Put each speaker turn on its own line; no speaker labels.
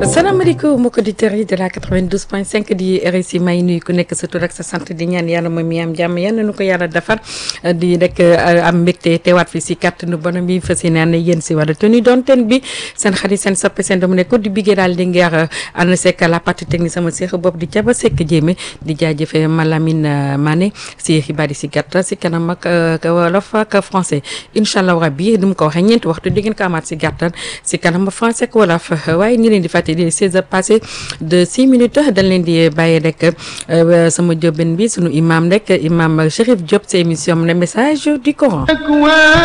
salaamaaleykum mbokki auditeurs yi de la 92.5 di RSI may nuyu ku nekk sa tur ak sa sant di ñaan yàlla moom mi am jàmm yal na nu ko yàlla defar di rek am mbégte teewaat fi si kàttanu bonam bi fas yéene ànd yéen si wàllu tenue doon ten bi seen xarit seen soppe seen dama ne ko di biggee daal di ngeer ànd sekk la partie technique sama seex bopp di jaba sekk jéeme di jaajëfe Malamine Mané si xibaar yi si gàttal si kanam ak wolof ak français incha allah rabbi ni mu ko waxee ñeenti waxtu di ngeen ko amaat si gàttal si kanam français ak wolof waaye ñi leen di fàtte di 16 heures passées de 6 minutes dañ leen di bàyyi rek sama jóbben bi sunu imam rek imam Chérif Diop sa émission le message du Coran